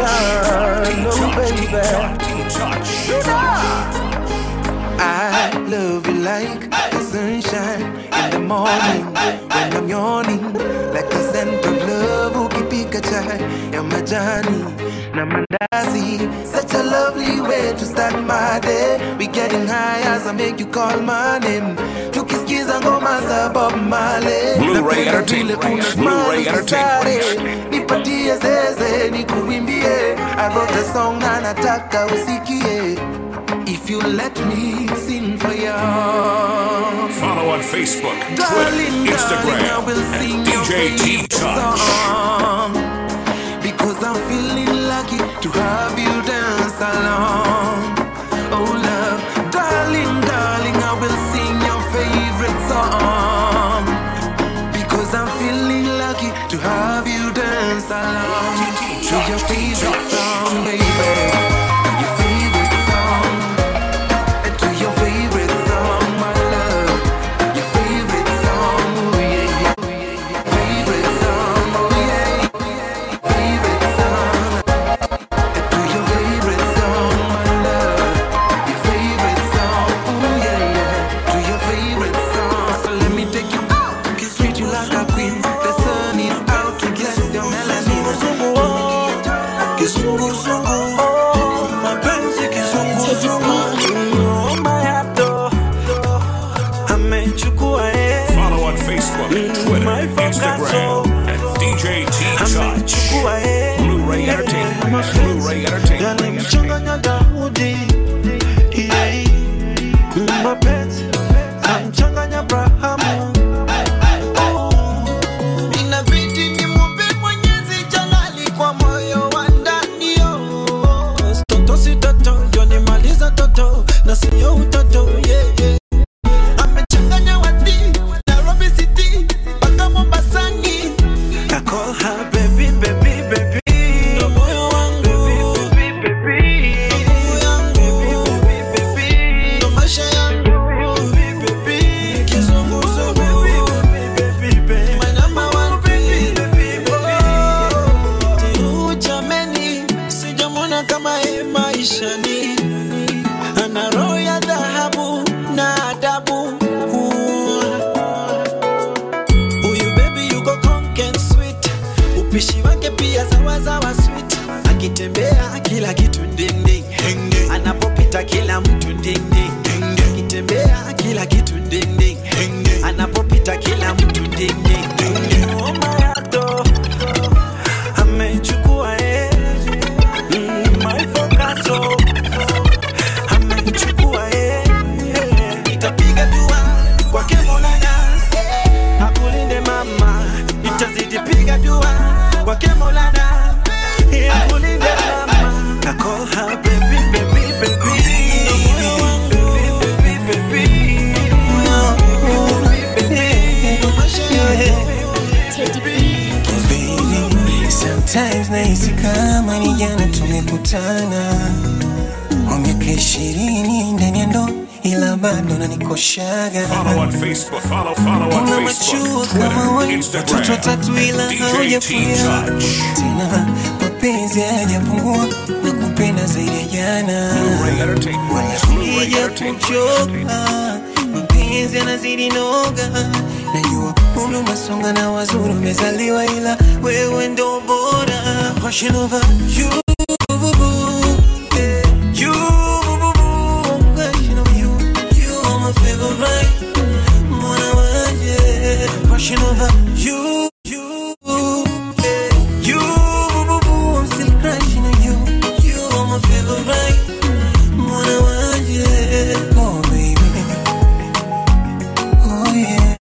love, no baby. I love you like the sunshine in the morning when I'm yawning, like the scent of love. Ukipika chai ya majani na mandazi, such a lovely way to start my day. We getting high as I make you call my name. Tukisikiza ngoma za Bob Marley. Blu-ray Napenda Entertainment. vile una Blu-ray smile Entertainment. ukisare. Nipatie zeze nikuimbie. I wrote a song na nataka usikie. If you let me sing for you. Follow on Facebook, Twitter, Darling, darling, I Instagram, will at sing your DJ T favorite Touch. song. Because I'm feeling lucky to have you dance along. Oh, love, darling, darling, I will sing your favorite song. Because I'm feeling lucky to have you dance along to your favorite song, baby. Your favorite song. To your favorite song, my love. Your favorite song, oh yeah, yeah, oh yeah, yeah. Favorite song, oh yeah, favorite song. To your favorite song, my love. Your favorite song, oh yeah, yeah. To your favorite song. So let me take you out, kiss treat you like a queen. The sun is out to bless your melanin. Kizunguzungu, oh, mapenzi kizunguzungu, oh, mayato, amechukua eh, Follow on Facebook, Twitter, my Instagram, at DJ T Touch. amechukua eh, Blu-ray Entertainment. Blu-ray Entertainment. yalimchanganya Daudi, yeah, mapenzi amchanganya Abrahamu. Inabidi nimwombe Mwenyezi Jalali kwa moyo wa ndani, oh. Toto si toto, ndio nimaliza toto na sio utoto, yeah, yeah. Amechanganya wadi, Nairobi City, mpaka Mombasani. I call her baby, baby, baby. Ndo moyo wangu. Baby, baby, baby. Moyo wangu. Baby, baby. Ndo maisha yangu. Baby, baby. Kizunguzungu. Baby, baby, baby. My number one baby, baby, baby. Oh, jameni, sijamwona kama yeye maishani ana roho ya dhahabu na adabu huyu baby yuko conk and sweet upishi wake pia sawasawa sweet akitembea kila kitu ndinding anapopita kila mtu ndinding akitembea kila kitu ndinding anapopita kila mtu ndinding Oh, mayato, amechukua eh, mm, my focus, oh amechukua eh, eh. Nitapiga dua kwake Maulana akulinde mama, nitazidi piga dua kwake Maulana akulinde mama. I call her baby, baby, baby. Ndo moyo wangu. Baby, baby, baby. Ndo maisha yangu. Baby, sometimes nahisi kama ni jana tumekutana kwa miaka ishirini ndani ya ndoa ila bado nanikoshaga Follow on Facebook. Follow, follow on Una Facebook, machua kama Twitter, wewe, watoto Instagram, watatu ila DJ T haujafuya Touch. tena mapenzi hayajapungua na kupenda zaidi ya jana Blu-ray Entertainment. wala Blu-ray sija Entertainment. kuchoka mapenzi yanazidi noga najua umri umesonga na wazuri umezaliwa ila wewe ndo bora Passion over you eh, you Passion over you you are my favorite mwana wanje Passion over you you eh, you I'm still crushing on you you are my favorite mwana wanje oh baby oh yeah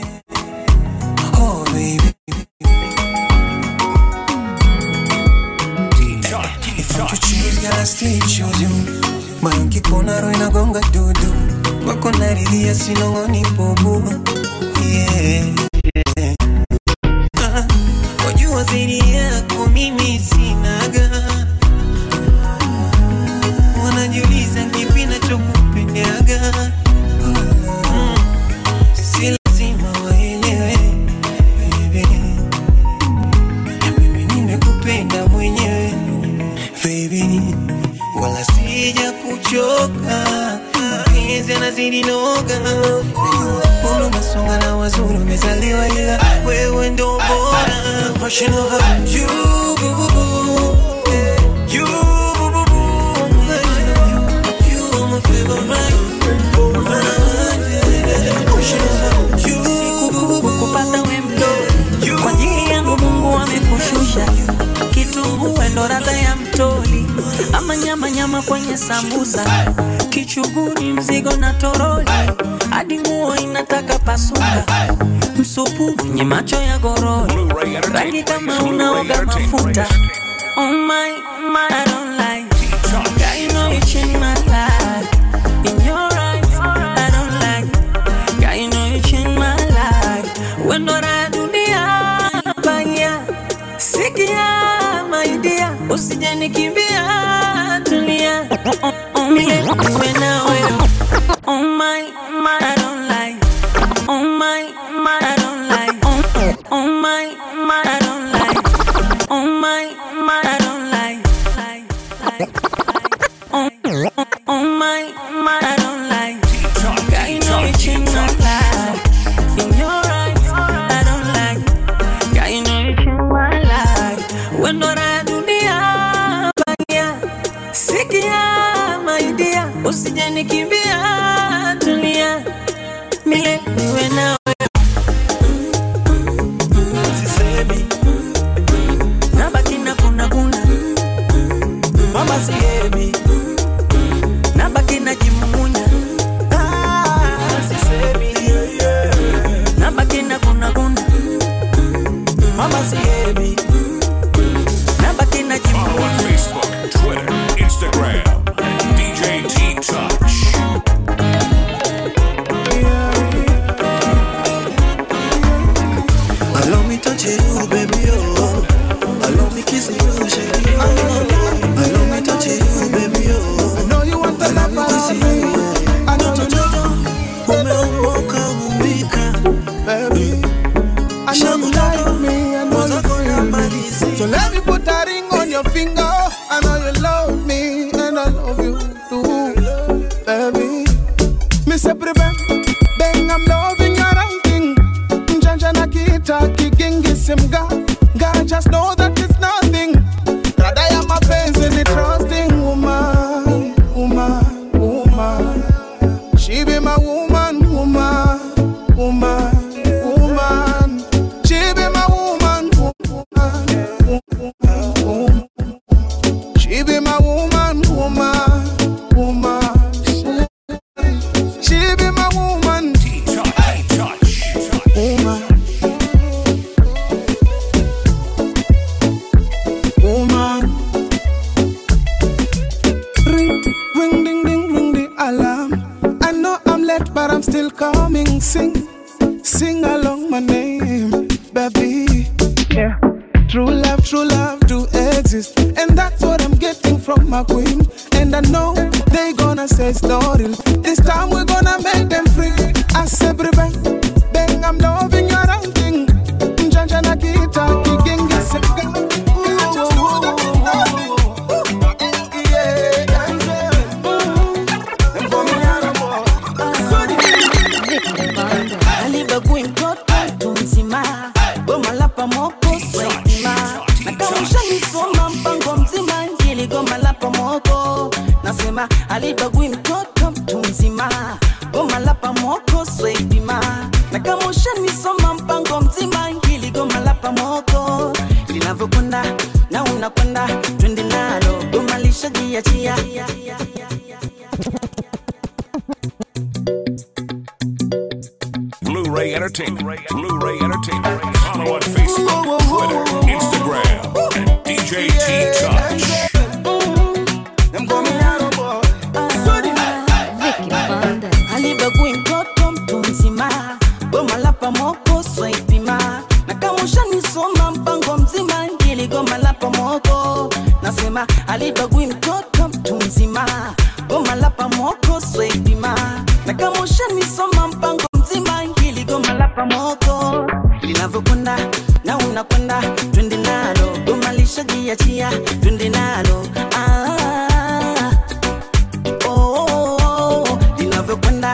oh baby If I'm to choose, girl, I still choose you. Moyo nkikuona roho inagonga dudu, wako naridhia sinong'oni bubu. Yeah. Ah, Wajua zaidi yako mimi sinaga, wanajiuliza kipi nachokupendaga. Mm, Si lazima waelewe baby. Na mimi nimekupenda mwenyewe mapenzi yanazidi noga Mbona unasonga na wazuri umezaliwa ila wewe ndo bora Passion over you boo, boo, boo. You boo, boo, boo. Passion over you. You are my favorite Passion over you boo, boo, boo. kupata wemdo kwa ajili yangu Mungu amekushusha kitunguu ndo radha ya mtoli ama nyama nyama kwenye sambusa kichuguni mzigo na toroli hadi nguo inataka pasuka msupu nye macho ya gorori Blu-ray rangi Entertainment. kama Blu-ray unaoga mafuta Entertainment. oh my, oh my, I don't like Girl, you know you changed my life. In your eyes, I don't like. Girl, you know you changed my life. When do I dunia baya, sikia my dear, usije nikimbia, tulia. Oh, oh, mile, niwe nawe. Oh my, oh my, I don't like. Oh my, oh my, I don't like. Oh, oh my, oh my, I don't like. Oh my, oh my, I don't like. like, like, like. Oh, oh, oh my, oh my, I don't like. Girl, you know you changed my life. In your eyes, I don't like. Girl, you know you changed my life. When do I dunia baya, sikia my dear, usije nikimbia, tulia, milele niwe nawe. Sisemi Nabaki na kuna kuna, mama sihemi nabaki na jimumunya, Ah, sisemi yeah, yeah. nabaki na kuna kuna, mama sihemi nabaki na Follow jimumunya. on Facebook, Twitter, Instagram, and DJ T Touch. Allow me touch you, baby, oh. Allow me kiss you, shake you. Allow me touch you, baby, oh. I know you want the Allow love me of kiss me. you. I know you Jojo, umeumoka umbika, baby. I know you like me. I know mwanzo you feel kuna me. malizi. So let me put a ring on your finger. I know you love me and I love you too, baby. Me say prevent, bang I'm loving your outing. Njanja na kita kigingi simga. God just know that it's nothing. Brother, ya mapenzi ni trusting woman, woman, woman. She be my woman, woman, woman, woman. She be my woman, woman, woman, woman. She be my woman, woman, woman. She be my woman, T Touch. T Touch. woman. Woman. Ring, ring, ding, ding, ring the alarm. I know I'm late, but I'm still coming. Sing, sing along my name, baby. Yeah. True love, true love do exist. And that's what I'm getting from my queen. And I know they gonna say story. This time we're gonna make them free. I say, bang, bang, I'm loving your outing. Njanja na kita, kigingi seka. alibagui mtoto mtu mzima goma la pamoko swaitima na kama ushanisoma mpango mzima njili goma la pamoko nasema alibagui mtoto mtu mzima goma la pamoko swaitima na kama ushanisoma mpango mzima njili goma la pamoko linavyokwenda na unakwenda twende nalo goma lishajiachia Blu-ray Entertainment. Blu-ray Entertainment. Follow on Facebook, Twitter, Instagram, and DJ T Touch. alibagui mtoto mtu mzima goma la pamoko swaipima na kama ushanisoma mpango mzima ngili goma la pamoko nasema alibagui mtoto mtu mzima goma la pamoko swaipima na kama ushanisoma mpango mzima ngili goma la pamoko linavyokwenda na unakwenda twende nalo goma lishajiachia twende nalo ah, oh, oh, oh, linavyokwenda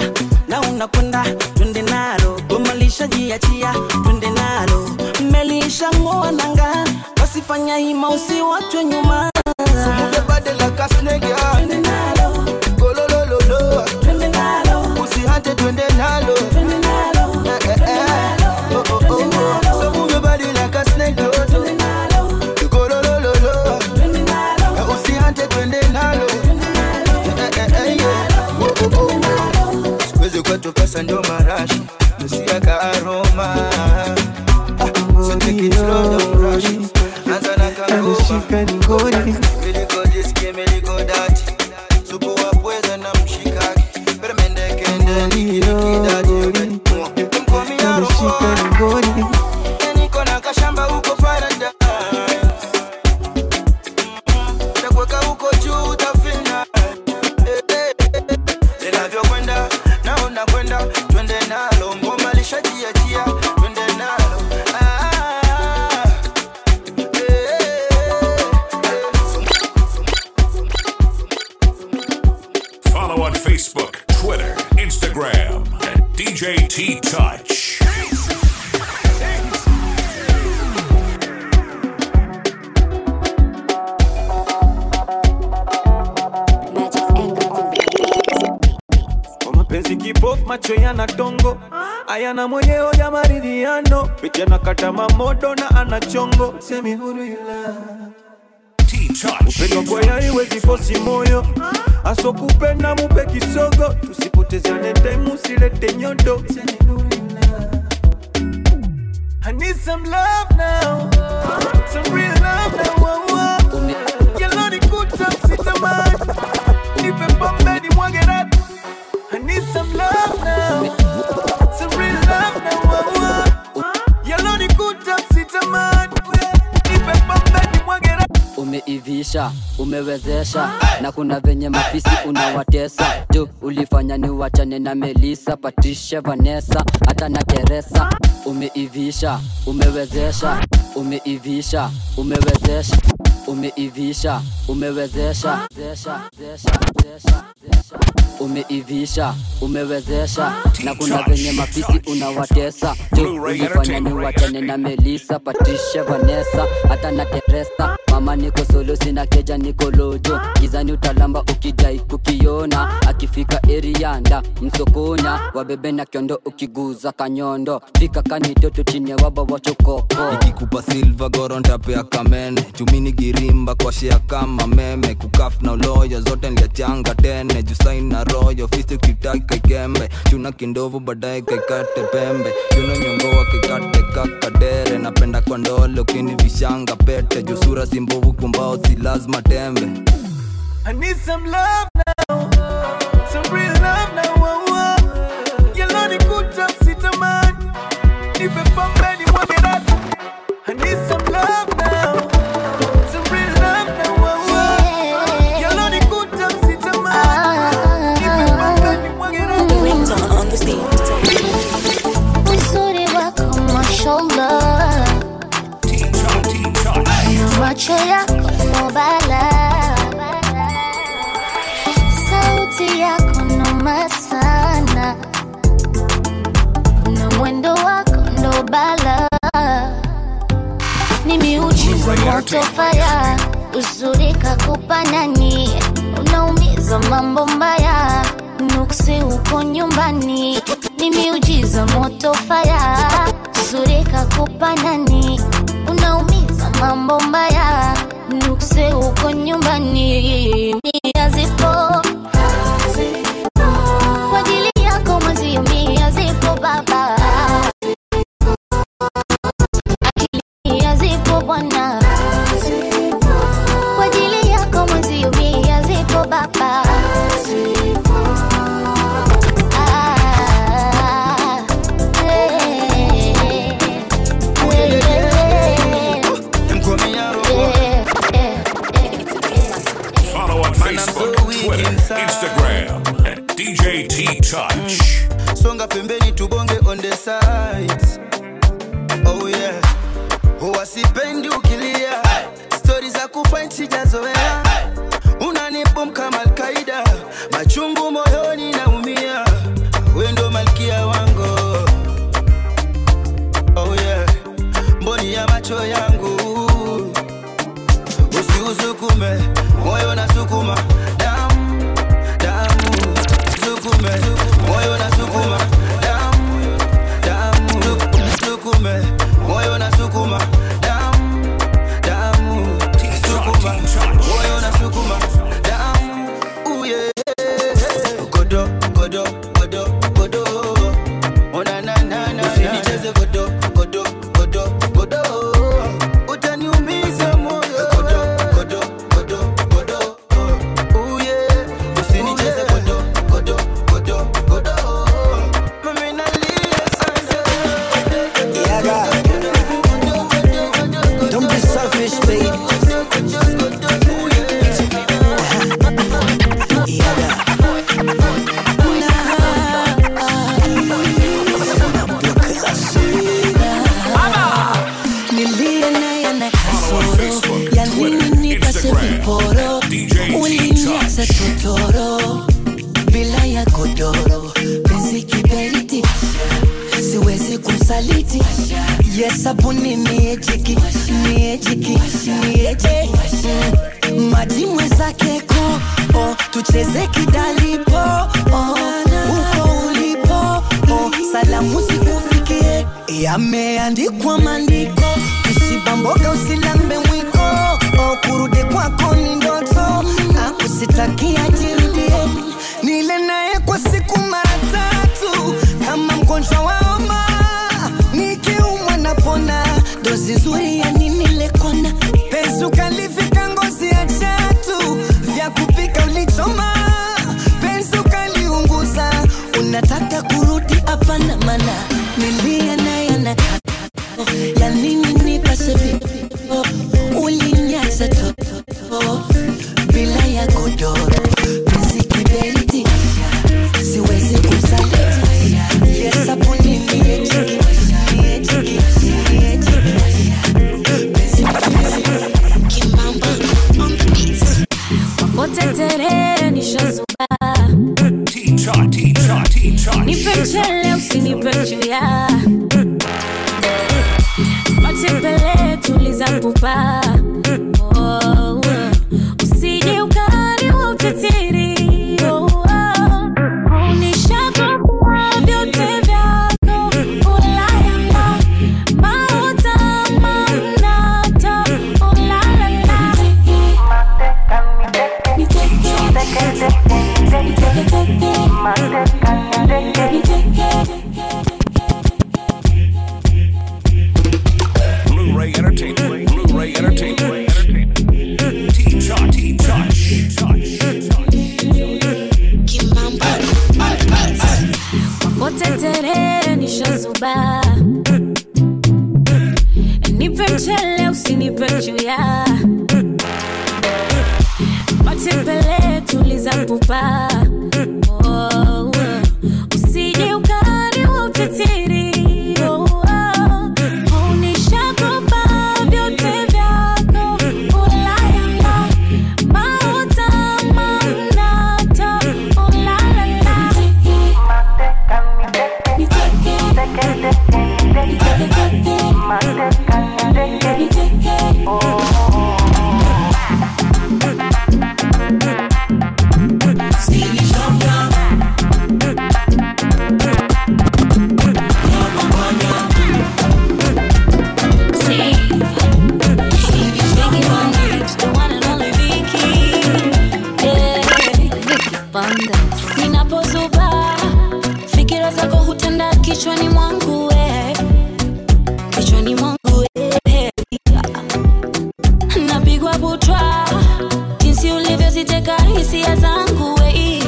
lishajiachia twende nalo mmelishangoa nanga wasifanya hima usiwachwe nyuma Move body like a snake, yeah. twende nalo Go lo lo lo lo. twende nalo Usihate twende nalo. twende nalo Eh, eh, eh. Oh, oh, oh. So move your body like a snake, oh, oh. twende nalo Go lo lo lo lo. twende nalo Eh, Usihate twende nalo. Eh, eh, eh, yeah. Oh, oh, oh. Siwezi kwetu pesa ndio marashi nusiaka aroma So take it slow, don't rush it. Anza na kangoma Miliko jiski, miliko dati Supu wa pweza na mshikaki Permende kende, nikidaki Mkomi ya roho Niko na kashamba huko paradise Takweka huko juu utafina Eh, eh, eh. Linavyokwenda naona kwenda twende nalo ngoma lishajiachia twende nalo Ah, eh, eh, eh. Follow on Facebook, Twitter, Instagram at DJ T Touch. kwa mapenzi kipofu macho yana tongo ayana mwenyewe ya maridhiano picha na kata mamodo na ana chongo semi huru ila T Touch. upendo kwa haiwezi fosi moyo asokupenda mupe kisogo tusipotezane time usilete nyodo Semi huru ila. I need some love now, some real love now. Wow, wow. Yellow ni kuta sitamani, nipe pombe ni mwage rap. I need some love now, some real love now. Wow, wow. Yellow ni kuta sitamani, nipe pombe ni mwage rap. umeivisha umewezesha na kuna venye mafisi unawatesa jo ulifanya ni wachane na melisa patricia vanessa hata na teresa umeivisha umewezesha umeivisha umewezesha umeivisha umewezesha zesha, zesha, zesha, zesha. umeivisha umewezesha na kuna venye mafisi unawatesa jo Blu-ray ulifanya ni Entertainment wachane na melisa patricia vanessa hata na teresa mama niko solo sina keja niko lojo gizani utalamba ukidai kukiona akifika erianda msokonya wabebe na kiondo ukiguza kanyondo fika kanitoto chini ya waba wachokoko ikikupa silva gorontapea kamene chumini girimba kwa shea kama meme kukaf na uloyo zote nliachanga tene jusain na royo fisi ukitaki kaikembe chuna kindovu baadaye kaikate pembe chuno nyongoa kaikate kakadere napenda kwa ndole ukini vishanga pete jusura simbovu kumbao si lazima tembe I need some love now, some real love now. Wow, wow. Yellow ni kuta sitamani, nipe pombe ni mwage rap. I need some love now, some real love now. Wow, wow. Yellow ni kuta sitamani, nipe pombe ni mwage rap. uzuri wako mashallah T Touch. T Touch. na macho yako mobala sauti yako noma sana na mwendo wako ndo bala ni miujiza moto faya uzuri kakupa nani unaumiza mambo mbaya nuksi uko nyumbani ni miujiza moto faya uzuri kakupa nani unaumiza mambo mbaya nukse uko nyumbani mia zipo kwa ajili yako mwezio mia zipo baba akili zipo bwana kwa ajili yako mwezio mia zipo baba Ah, eh, eh, Mkomi ya roho eh, eh, eh. Follow on Mana macho yangu usiusukume moyo na sukuma damu damu sukume moyo na sukuma damu damu sukume moyo na sukuma damu damu sukuma moyo na sukuma damu uye godo godo godo godo ona na na na usinicheze godo godo godo godo utaniumiza moyo godo godo godo godo uye usinicheze godo godo godo godo mimi nalia sasa Yaga. Don't be selfish, baby. Yaga. Nilie naye na kasoro ya nini nipase viporo uliniacha totoro bila ya godoro penzi kiberiti siwezi kumsaliti yesabuni niejiki niejiki nieje Mm, maji mwezake ko oh, tucheze kidalipo oh, uko ulipo oh, salamu zikufikie yameandikwa maandiko usibamboga usilambe mwiko oh, kurudi kwako ni ndoto akusitakia jirudie nile naye kwa siku mara tatu kama mgonjwa wa homa nikiumwa napona dozi nzuri ya nini lekona penzi ukalivika ngozi ya chatu vya kupika ulichoma penzi ukaliunguza unataka kurudi hapana mana nilia naye na ya nini nipase vipo ulinyaza toto bila ya godoro penzi kiberiti siwezi kusaliti yesabuni miejiki miejiki miejiki penzi Wakotetere nishazuba nipe mchele usinipe chuya matembele tuliza pupa oh, usije ukani wa utitiri oh, oh. Nishakupa vyote vyako ulalala mauta manata ulalala Blu-ray Entertainment. Blu-ray Entertainment. T-Touch. Wakotetere nishazuba nipe mchele usinipe chuya matembele tuliza pupa oh, oh. usije ukani wa utitiri oh, oh. Unishakupa vyote vyako ulalala mauta manata ulalala Ninapozuba fikira zako hutenda kichwani mwangu we, kichwani mwangu we. Napigwa butwa jinsi ulivyoziteka hisia zangu we.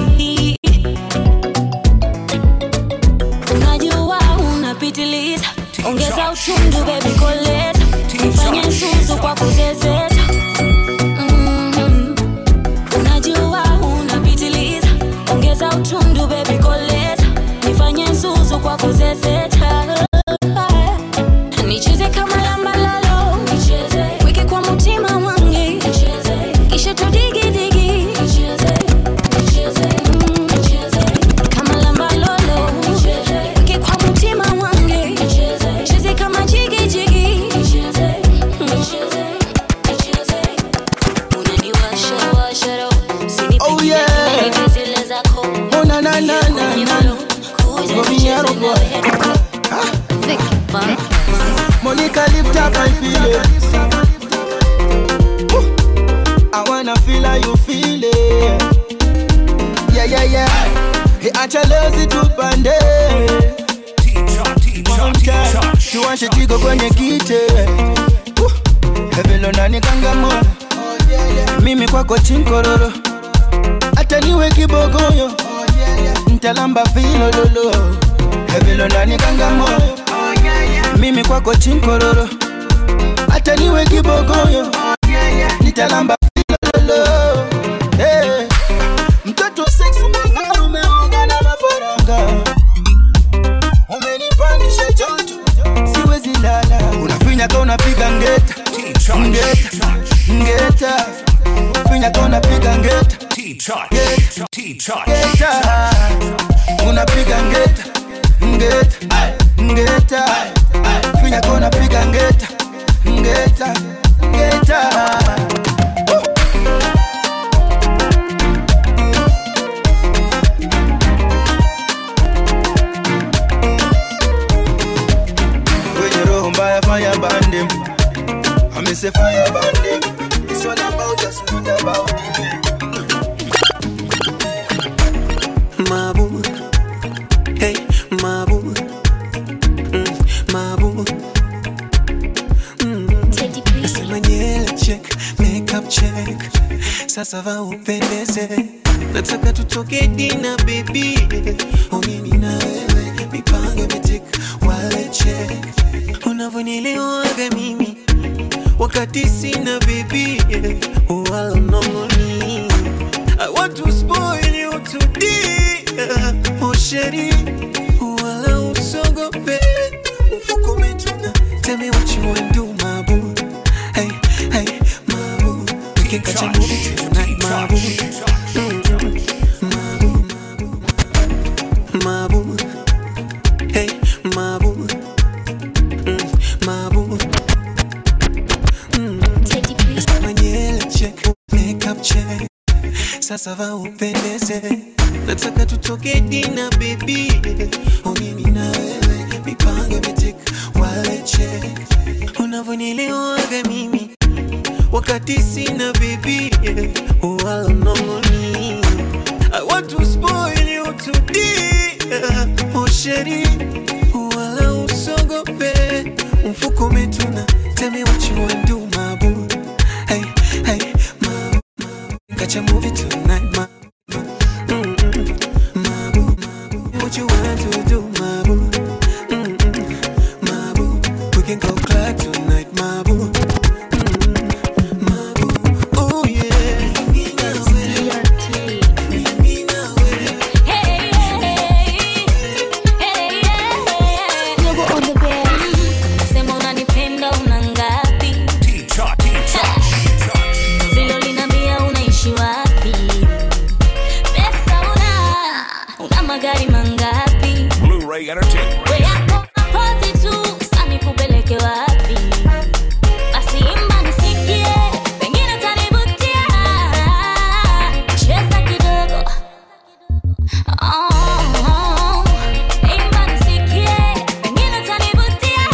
Unajua unapitiliza, ongeza uchungu baby, koleza nifanye nsusu kwa kuzezeta Mhm. Unajua unapitiliza, ongeza utundu baby, koleza nifanye nsusu kwa kuzezeta nicheze kama lamba lalo weke kwa mutima wange kisha tudigidigi Mm. kama lamba lolo weke kwa mutima wange cheze kama jigijigi Monica lift up my feelings. Woo. I wanna feel how you feel it. Yeah, yeah, yeah. Hey, acha leo zitupande. Mwanamke, tuwashe jiko kwenye kite. Woo. Hevelo nani kangamua. Mimi kwako chinkororo. Hata niwe kibogoyo. Ntalamba vilololo. Hevelo nani kangamua. Mimi kwako chinkororo. Hata niwe kibogoyo. Nitalamba vilololo. Hey. Mtoto sexy mang'aro umeoga na mafaranga Umenipandisha joto siwezi lala Unafinya ka unapiga ngeta Ngeta Ngeta Finya ka unapiga ngeta Ngeta Unapiga ngeta Ngeta Ngeta Finya ka unapiga ngeta Ngeta Ngeta Wenye roho mbaya fire band them. I me say fire band them. It's all about us, not about them. Mabu, hey, Mabu, mm, Mabu. Mm. Nasema nyele check, makeup check, sasa va upendeze, nataka tutoke dina baby, oh mimi na wewe, mipango imetik, wale check, unavyonielewaga mimi wakati sina baby, wala mnongoni I want to spoil you today. Oh, sheri, wala usogope. Mfuko umetuna. Tell me what you want do, my boo. Hey, hey, my boo. We can catch a movie tonight, my boo. Mm, my boo, my boo. Hey, my boo. Mm, my boo. Mm. Nasema nyele check, makeup check sasa va upendeze, nataka tutoke dina baby, oh mimi na wewe, mipango imetik, wale check, unavyonielewaga mimi wakati sina baby, wala mnongoni. I want to spoil you today, oh sheri, wala usogope, mfuko umetuna, tell me what you want do, my boo, hey, hey, my Catch a movie tonight, my Mm-mm. My boo, my boo. What you want to do, my boo? Mm-mm. My boo. We can go club tonight, my boo. Mm-mm. My boo. Oh yeah. Sema unanipenda una ngapi? Vile uliniambia unaishi wapi? Pesa una, una magari mangapi? Blu-ray Entertainment. We yako mapozi tu, sasa nikupeleke wapi? Basi imba nisikie, pengine utanivutia. Cheza kidogo. Oh, imba nisikie, pengine utanivutia.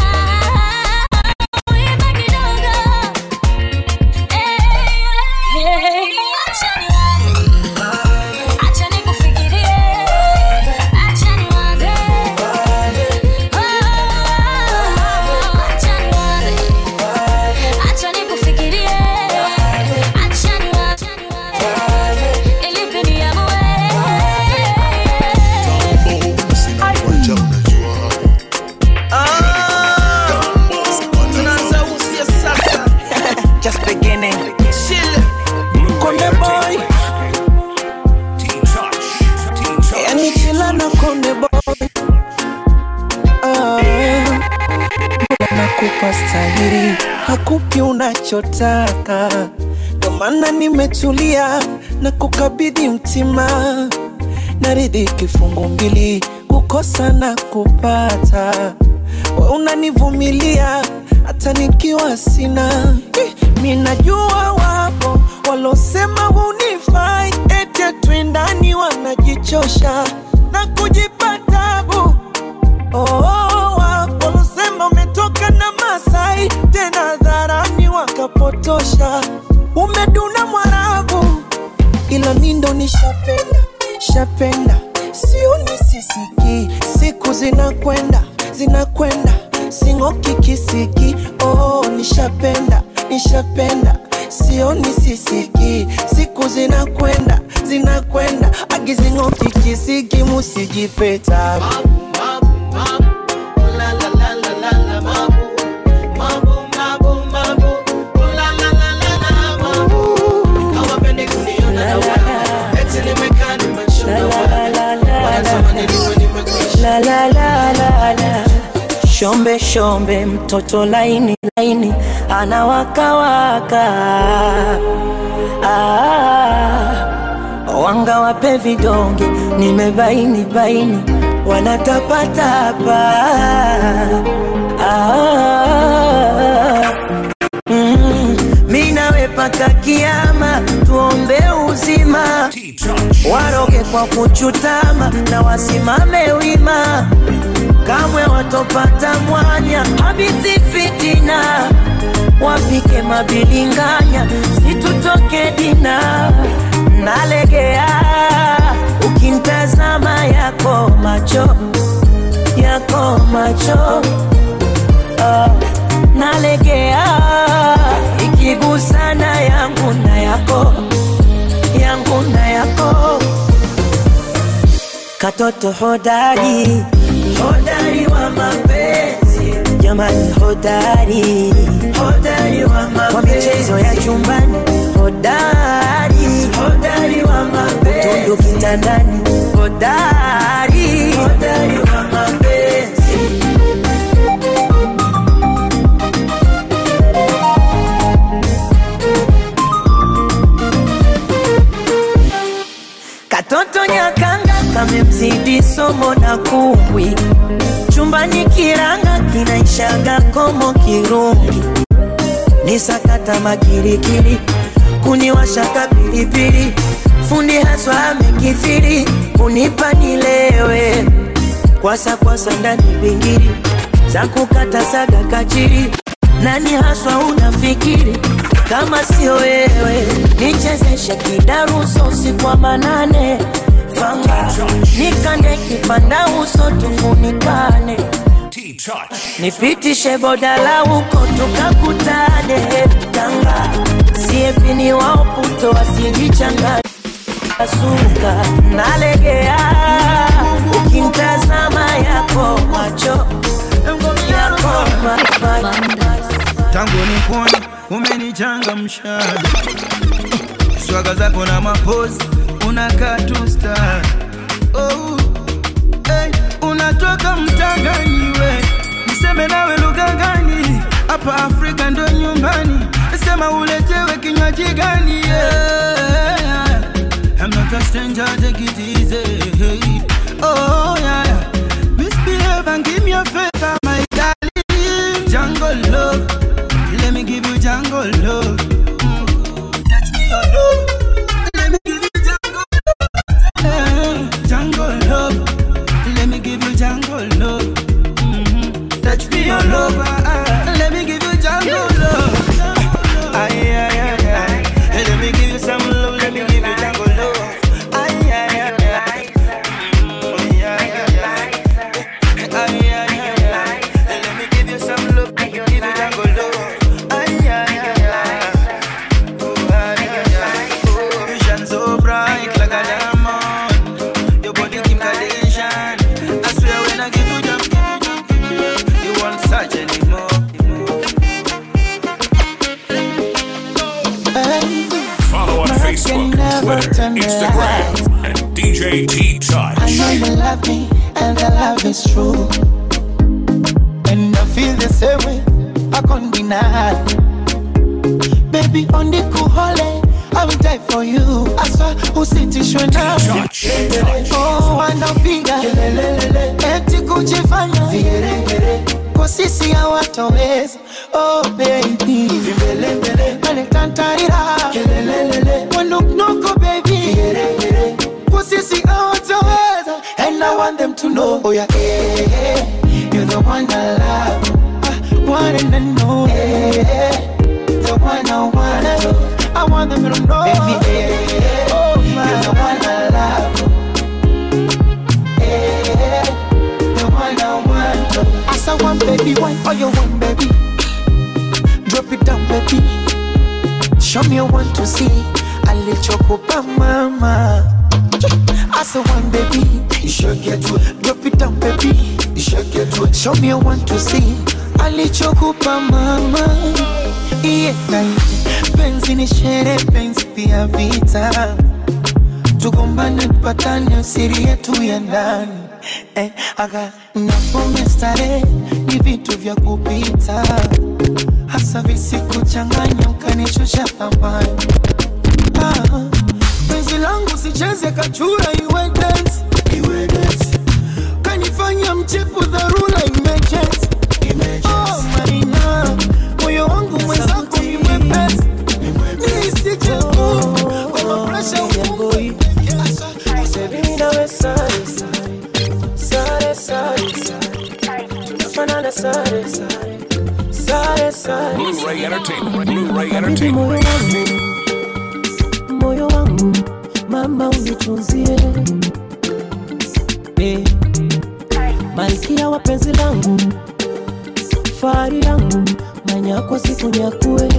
Imba kidogo. Hey, acha niwaze. Acha nikufikirie. Acha niwaze. Acha nikufikirie. Acha niwaze. Ili niamue. Tunaanza usia sasa. Just beginning. Chill. Konde boy. Yani chila na konde boy. Ah, Mola nakupa stahiri, hakupi unachotaka, ndo maana nimetulia na kukabidhi mtima, naridhi kifungu mbili, kukosa na kupata, we unanivumilia hata nikiwa sina. Eh, Mi najua wapo walosema hunifai, eti twindani wanajichosha na kujipa tabu. Oh, wapo walosema ume kisiki oh, nishapenda nishapenda sioni sisiki siku zinakwenda zinakwenda agizing'oki kisiki musijipeta La la la la la. Shombe shombe mtoto laini laini anawakawaka ah, wanga wape vidonge nimebaini baini wanatapatapa ah, mm, mi nawe paka kiama tuombe uzima waroge kwa kuchutama na wasimame wima kamwe watopata mwanya habithi fitina wapike mabilinganya situtoke dina nalegea ukimtazama yako macho yako macho ah, nalegea ikigusana yangu na yako yangu na yako katoto hodari hodari wa mapenzi jamani hodari hodari wa mapenzi kwa michezo ya chumbani hodari hodari wa mapenzi tundu kitandani hodari hodari wa mapenzi katoto nyakanga kamemzidi somo na kumbwi chumbani kiranga kinaishaga komo kirungi ni sakata makirikiri kuniwashaka pilipili fundi haswa amekithiri kunipa nilewe kwasa kwasa ndani bingiri za kukata saga kachiri nani haswa unafikiri kama sio wewe nichezeshe kidaruso usiku wa manane fanga nikande kipanda uso tufunikane nipitishe bodala huko tukakutane tanga siepini wao puto wasijichanganya suka nalegea ukimtazama yako macho yako ma- ma- tangu nikuone umenichangamsha swaga zako na mapozi unakaa tu star oh, hey, unatoka mtangani we niseme nawe lugha gani hapa afrika ndo nyumbani sema uletewe kinywaji gani yeah. I'm not a stranger, take it easy. Hey. Oh, yeah, yeah. Misbehave and give me a favor, my darling. Jungle love, let me give you jungle love. Mm. Touch me your love, let me give you jungle love. Eh, Jungle love, let me give you jungle love. Mhm. Touch me your love, ah, ah. let me give you jungle love. Ay, ay, ay, ay. Hey, Let me give you some love, let me give you jungle love. Ay, ay, ay, ay. Mm, ay, ay, ay. Ay, ay, ay, ay. Hey, Let me give you some love, let me give you jungle love. Ay, ay, ay, ay. Oh, ay, ay, ay. Oh, you shine so bright like a diamond. Your body Kim Kardashian. I swear when I give you jump, you won't search anymore. Follow on Facebook, Twitter, Instagram, and DJ T I Touch. know you love me, and the love is true. And I feel the same way, I can't deny. Baby, on the cool holiday, I will die for you. I swear, usitishwe na Oh, wanapiga eti kujifanya kwa sisi hawatoweza. Oh baby, aletantarira wanuknuku baby, kwa sisi hawatoweza. And I want them to know, oh yeah, eh, eh, you're the one I love, ah, one and only, eh, eh, the one I want. I want them to know, baby, eh, eh, oh, you're the one I love. Eh, the one I want. As I want, baby, one, oh, you want, baby. baby. Drop it down, baby. Show me want to see. Alichokupa mama. I said one baby. You should get to it. Drop it down, baby. You should get to it. Show me want to see. Alichokupa mama. Yeah, penzi ni shere, penzi pia vita. Tugombane, tupatane, siri yetu ya ndani eh, aga na pombe starehe ni vitu vya kupita, hasa visikuchanganya ukanishusha thamani. Ah, penzi langu sicheze kachura, iwe dance, iwe dance, kanifanya mchepu dharura, emergency, oh maina, moyo wangu mwenzako ni mwepesi, nisije nguvu kwa mapresha ufungue Baby, nawe sare sare sare sare sare tunafanana sare sare sare sare Blu-ray Entertainment. Blu-ray Habibi, moyo Entertainment. wangu moyo wangu mama unitunzie eh, malkia wa penzi langu fahari yangu manyakwa siku nyakue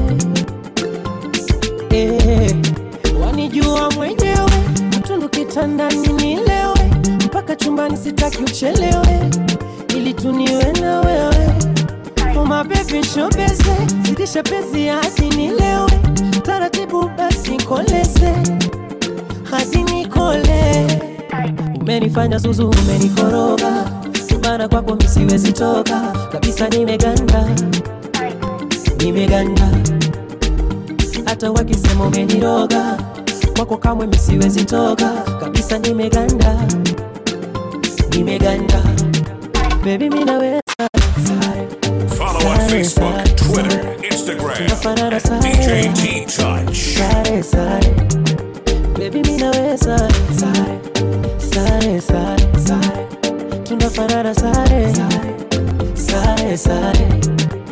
eh, wanijua mwenyewe mtundu kitandani nilewe mpaka chumbani sitaki uchelewe ili tuniwe na wewe Oh my baby shobeze zidisha penzi hadi nilewe taratibu basi koleze hadi nikole umenifanya zuzu umenikoroga maana kwako misiwezi toka kabisa nimeganda nimeganda hata wakisema umeniroga kwako kamwe misiwezi toka kabisa nimeganda nimeganda bebi minaweza Follow on Facebook, Twitter, Instagram at DJ T Touch. sare sare bebi minaweza sare sare sare sare tunafanana sare sare sare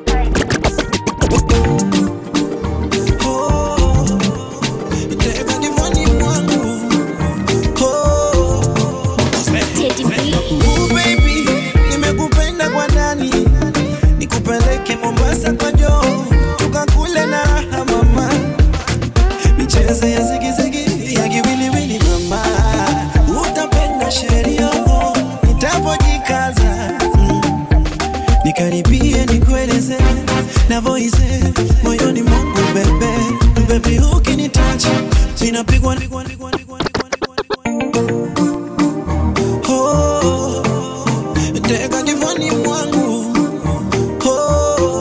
Ooh, baby, nimekupenda kwa ndani nikupeleke mombasa kwa joo tukakule na raha mama michezo ya zigizigi ya kiwiliwili mama utapenda sherio nitapojikaza mm. nikaribie nikueleze navoize moyoni mwangu bebe bebi ukinitacha ninapigwa pigwa, pigwa, pigwa, Oh, teka kifani mwangu Oh,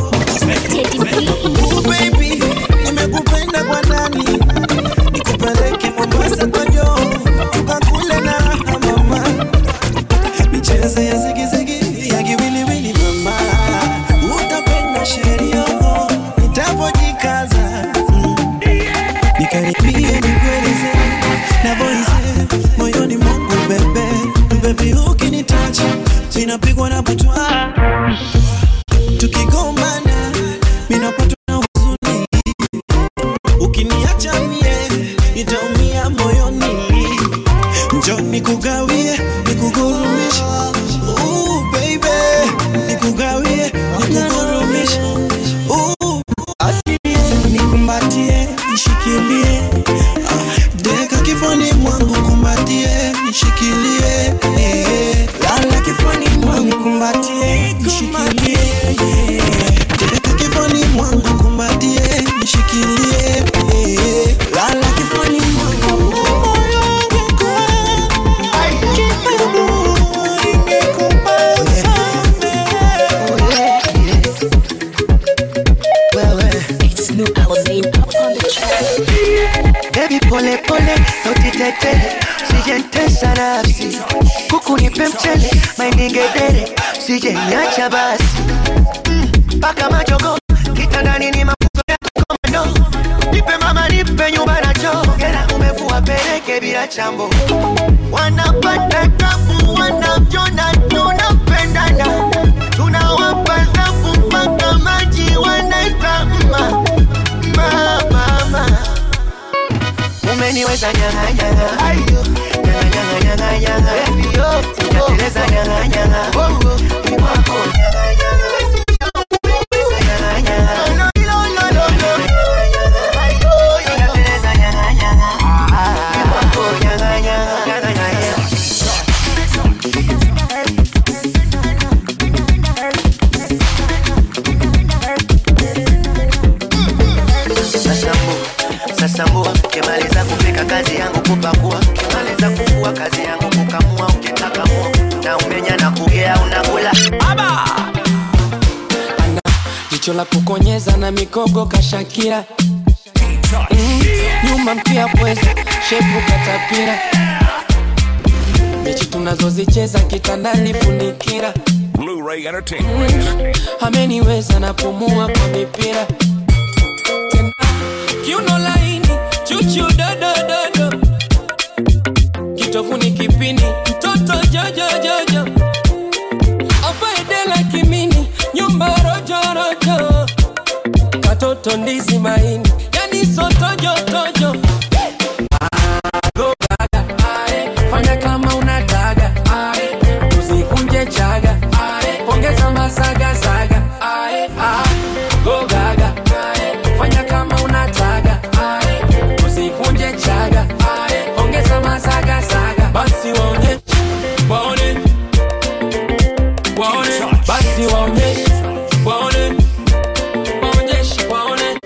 Ooh, baby, nimekupenda kwa ndani nikupeleke Mombasa kwa joo tukakule na raha mama michezo ya zigizigi ya kiwiliwili mama utapenda sherio nitapojikaza mm. nikaribie nikueleze navoize moyoni mwangu bebe bebi ukinitacha ninapigwa na butwa tukigombana minapatwa na huzuni ukiniacha mie nitaumia moyoni njo nikugawie nikugurumishe Ooh, baby nikugawie nikugurumishe Ooh, asilie nikumbatie nishikilie Ah, deka kifani mwangu kumbatie nishikilie eh. lala kifani mwangu kumbatie nishikilie eh. deka kifani mwangu kumbatie nishikilie eh. lala kifani mwangu Baby pole pole, sauti tetele, usijentesa nafsi, kuku nipe mchele, maindigedere, usije niacha basi, mpaka majogo kitandani ni mafuzo ya komando, nipe mama, nipe nyumba na choo, gera umevua peleke bila chambo, wanapata tabu, wanavyona tunapendana, tunawapa dhabu mpaka maji wanaita mma mama, mama umeniweza nyanga nyanga ayo nyanga nyanga nyanga nyanga baby yo sijateleza nyanga nyanga bongo ni wako nyanga nyanga kazi yangu kupakua kimaliza kufua kazi yangu kukamua ukitaka mua na umenya na kugea unakula Aba! jicho la kukonyeza na mikogo kashakira mm, nyuma mpia pweza shepu katapira mechi tunazozicheza kitandani funikira Blu-ray Entertainment. ameniweza napumua kwa mipira tena kiuno laini chuchu dodododo kitovuni kipini mtoto jojojojo afaedela kimini nyumba rojorojo katoto ndizi maini yani sotojotojo fanya kama unataka ae, usivunje chaga ae, ongeza masaga saga ae, ah, go gaga ae, fanya kama unataka ae, usivunje chaga ae, ongeza masaga saga basi waone waone waone basi waone waone waonyeshe waone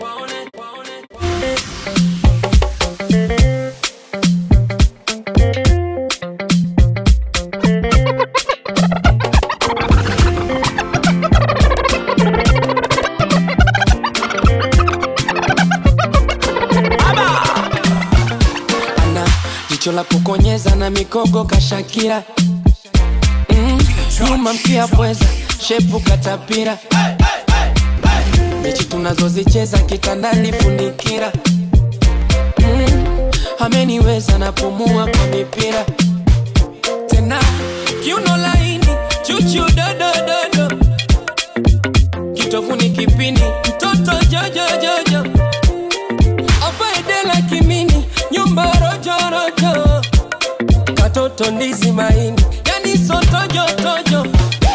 ana jicho la kukonyeza na mikogo kashakira mm, nyuma mkia pweza shepu katapira mechi tunazozicheza kitandani funikira mm, ameniweza napumua kwa mipira tena kiuno laini chuchu dodododo kitovuni kipini mtoto jojojojo afaedela kimini nyumba rojorojo katoto ndizi maini yani sotojotojo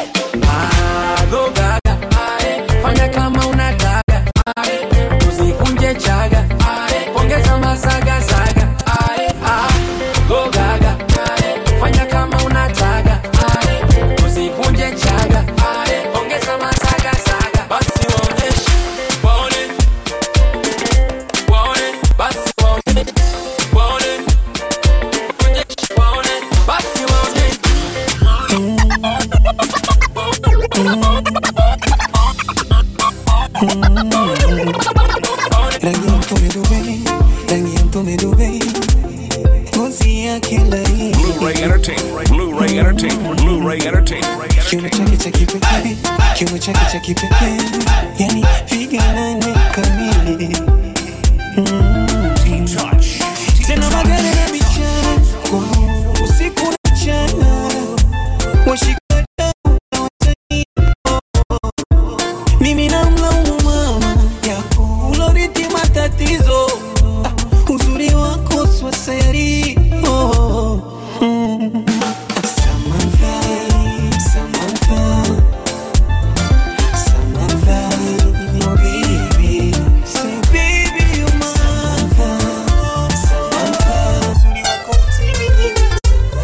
agogaga ae, fanya kama unataka ae, usivunje chaga ae, ongeza masaga saga ae, ah, gogaga ae, fanya kama unataka ae, usivunje chaga ae, ongeza masaga saga basi waonyeshe waone waone basi waone waone waonyeshe waone basi waone rangi ya mtume Dubai, rangi ya mtume Dubai, ngozi yake laini, Blu-ray Entertainment. Blu-ray Entertainment. Blu-ray Entertainment. kiuno chake cha kipekee, kiuno chake cha kipekee, yani figa nane kamili Mm. tena magari na michana usiku na mchana washikadau na watani mimi namlaumu mama yako uloriti matatizo ah, uzuri wako swasayari oh. mm. Samantha, Samantha, Samantha, oh baby, say baby you're my Samantha, Samantha, uzuri wako timilifu.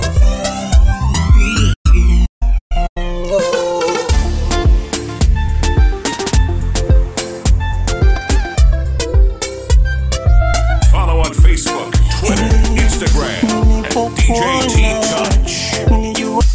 Follow on Facebook, Twitter, Instagram, and DJ T Touch.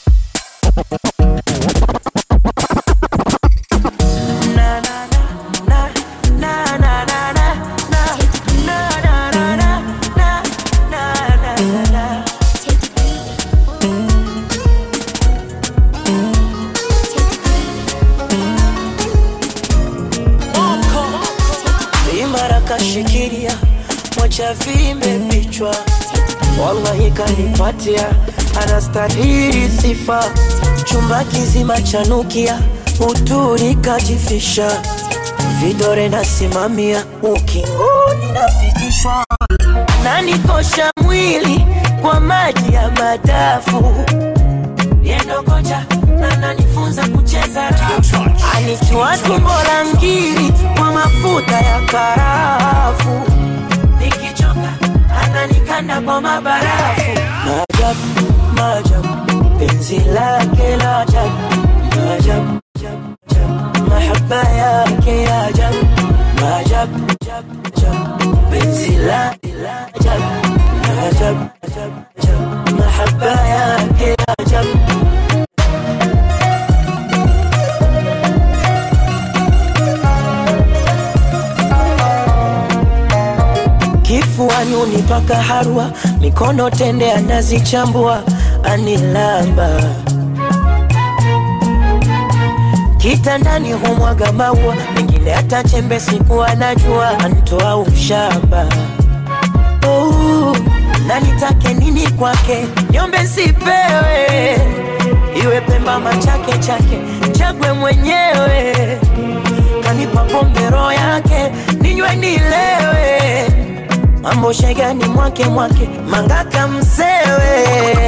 imara kashikilia mwacha vimbe vichwa wallahi kanipatia anastahili sifa chumba kizima chanukia uturi kajifisha vidore nasimamia ukingoni nafikishwa nanikosha mwili kwa maji ya madafu yendokocha ananifunza kucheza rafu anichua tumbo la ngiri kwa mafuta ya karafu nikichoka ananikanda kwa mabarafu maajabu maajabu penzi lake la ajabu maajabu mahaba yake ya ajabu maajabu penzi la la ajabu ajabu ajabu ajabu mahaba yake ajabu kifuani unipaka harwa mikono tende anazichambua anilamba kitandani humwaga maua mengine hata chembe siku anajua antoa ushamba oh, na nitake nini kwake nyombe sipewe iwe pemba machake chake chagwe mwenyewe kanipa pombe roho yake ninywe nilewe mambo shegani mwake mwake mangaka msewe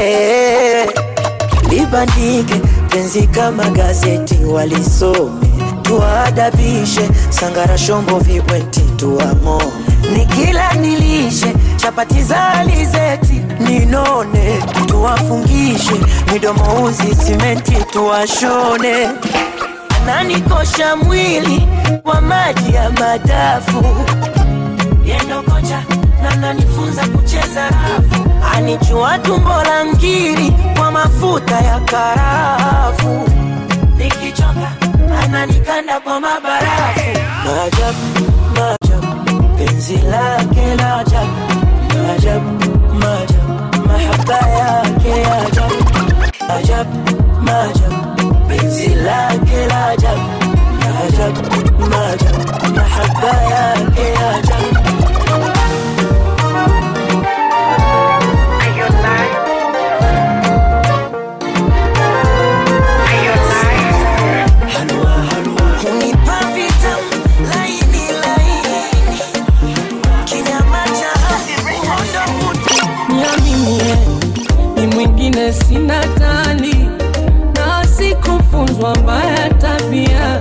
libandike penzi kama gazeti walisome tuwaadabishe sangara shombo vibweti tuang'o nikila nilishe chapati za alizeti ninone tuwafungishe midomo uzi simenti tuwashone ananikosha mwili kwa maji ya madafu yendo kocha na nanifunza kucheza rafu anichua tumbo la ngiri kwa mafuta ya karafu nikichoka ananikanda kwa mabarafu maajabu maajabu penzi lake la ajabu maajabu maajabu mahaba yake ajabu ajabu maajabu penzi lake la ajabu maajabu maajabu mahaba yake ajabu Hunipa vitamu laini laini, kinyama cha uhondo niaminie ni mwingine sina tani na sikufunzwa mbaya tabia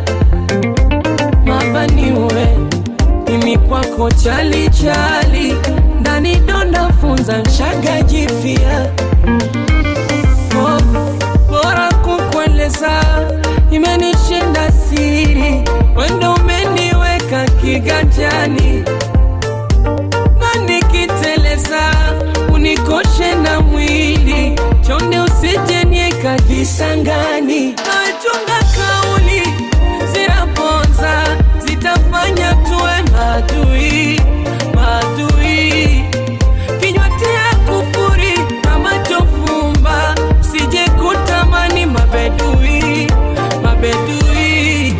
mabaniwe mimi kwako chalichali ndani donda funza nshaga jifia oh, bora kukueleza imenishinda siri wendo umeniweka kiganjani na nikiteleza unikoshe na mwili chonde usijenieka visangani nachunga kauli zinaponza zitafanya tuwe madui madui kinywa tia kufuri na macho fumba sije kutamani mabedui mabedui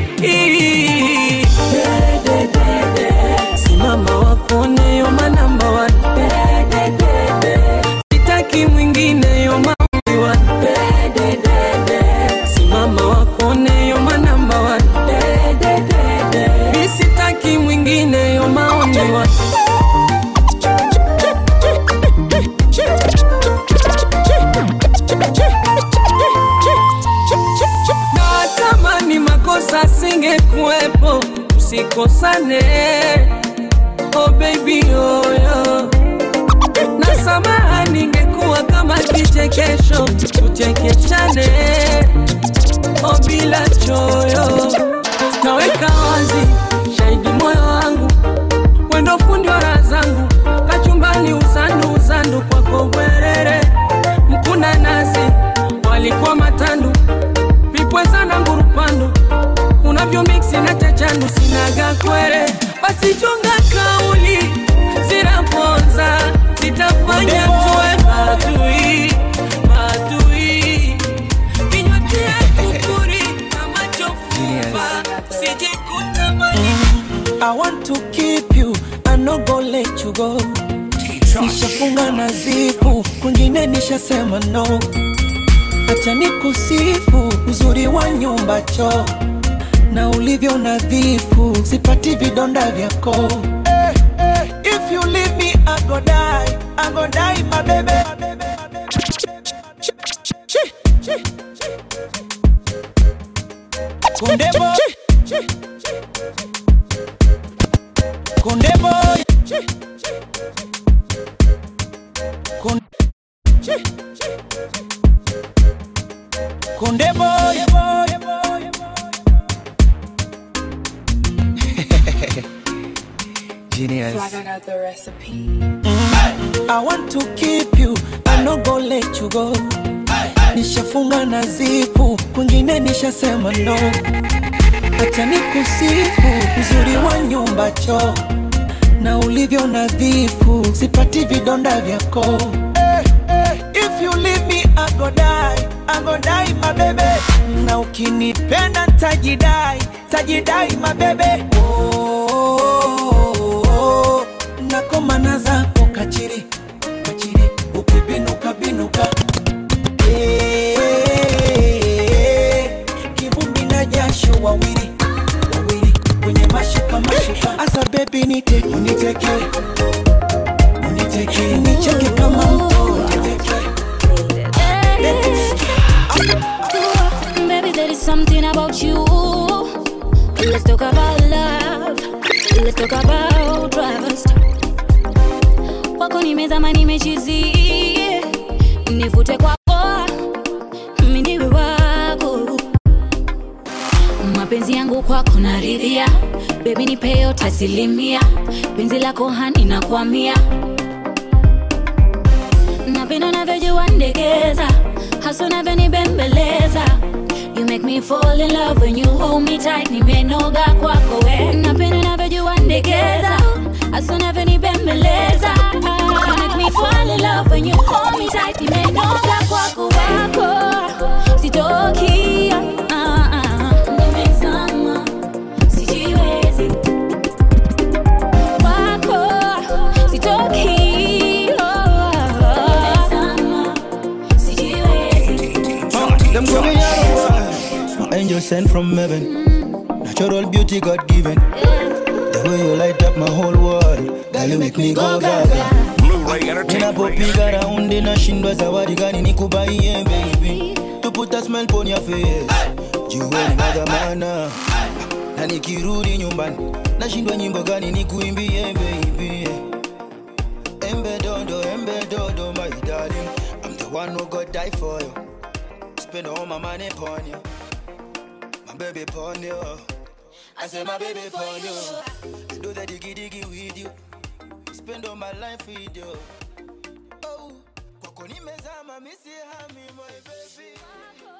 simama wakone yoma namba one sitaki mwingine yoma only one simama wakone yoma namba one mi sitaki mwingine yoma only one na kama ni makosa singekuwepo usikosane oh baby oyo na samaha ningekuwa kama kichekesho tuchekeshane oh bila choyo naweka wazi shahidi moyo wangu wendo fundi wa raha zangu kachumbani uzandu uzandu kwako bwerere mkuna nasi walikuwa matandu vipwezana ngurupandu unavyo miksi na chachandu sinaga kwere basi chunga kauli zinaponza zitafanya tuwe madui madui kinywa tia kufuri na macho fumba sijikutamani I want to keep you, I no go let you go. Nishafunga na zipu, kwingine nishasema no. Acha nikusifu uzuri wa nyumba choo na ulivyo nadhifu, sipati vidonda vyako. Eh, eh, If you leave me, I go die, I go die, my baby. Kunde boy. Kunde boy. Kun- Kunde boy, boy, boy, genius. Like I got the recipe. I want to keep you, I no go let you go. Nishafunga na zipu, kwingine nishasema no. Acha nikusifu uzuri wa nyumba choo na ulivyo nadhifu, sipati vidonda vyako. Eh, eh, If you leave me I go die, I go die my baby. Na ukinipenda tajidai, tajidai my baby. Oh, oh, oh, nakomana zako kachiri kachiri, ukibinuka binuka Eh, kivumbi na jasho wawili wawili kwenye mashuka mashuka, asa baby niteke uniteke uniteke nicheke kama mtoto Baby, there is something about you. Let's talk about love. Let's talk about trust. Kwako nimezama nimechizi, nivute kwako, mimi niwe wako. Mapenzi yangu kwako naridhia, baby nipe yote asilimia, penzi lako hani nakwamia, napenda unavyojua ndekeza, hasa unavyonibembeleza You make me fall in love when you hold me tight, nimenoga kwako we. Napenda unavyojua ndekeza, hasa unavyonibembeleza. You make me fall in love when you hold me tight, nimenoga kwako wako. Sitoki, ah, ah, nimezama, sijiwezi. Kwako, sitoki, oh, nimezama, sijiwezi. Them call me Yahweh, angel sent from heaven. Natural beauty God given. The way you light up my whole world, girl you make me go gaga. Ninapopiga raundi nashindwa zawadi gani nikubaie baby, to put a smile on your face. Jueni magamana na nikirudi nyumbani nashindwa nyimbo gani nikuimbie baby. Embe dodo, embe dodo, my darling, I'm the one who got die for you. Spend all my money upon you. My baby upon you. I say my baby upon you. I do the diggy diggy with you. Spend all my life with you. Oh, kwako nimezama, misi hami, my baby.